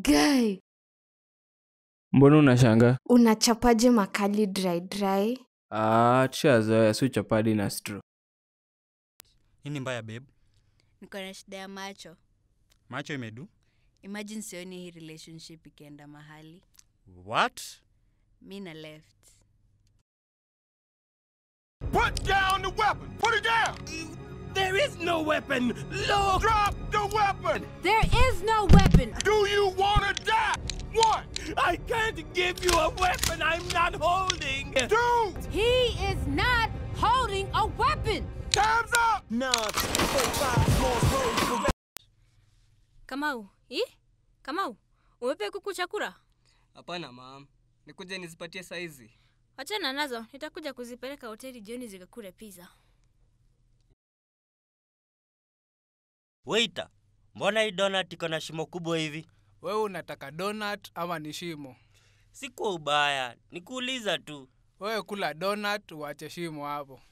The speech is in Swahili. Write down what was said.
Guy, mbona unashanga unachapaje makali dry dry? ah, tushazoea si chapadi na stro hii ni mbaya babe niko na shida ya macho macho imedu imagine sioni hii relationship ikienda mahali what mi na left Put down the weapon! Put it down! There is no weapon! Look! Drop the weapon! There is no weapon. Do you want to die? One! I can't give you a weapon I'm not holding! Two! He is not holding a weapon. Time's up! No. Kamau, i? Kamau, umepe kuku chakula? Hapana mam, nikuje nizipatie saizi. Wachana nazo, nitakuja kuzipeleka hoteli jioni zikakule pizza. Waiter, mbona hii donut iko na shimo kubwa hivi? wewe unataka donut ama ni shimo Si kwa ubaya, nikuuliza tu. wewe kula donut uache shimo hapo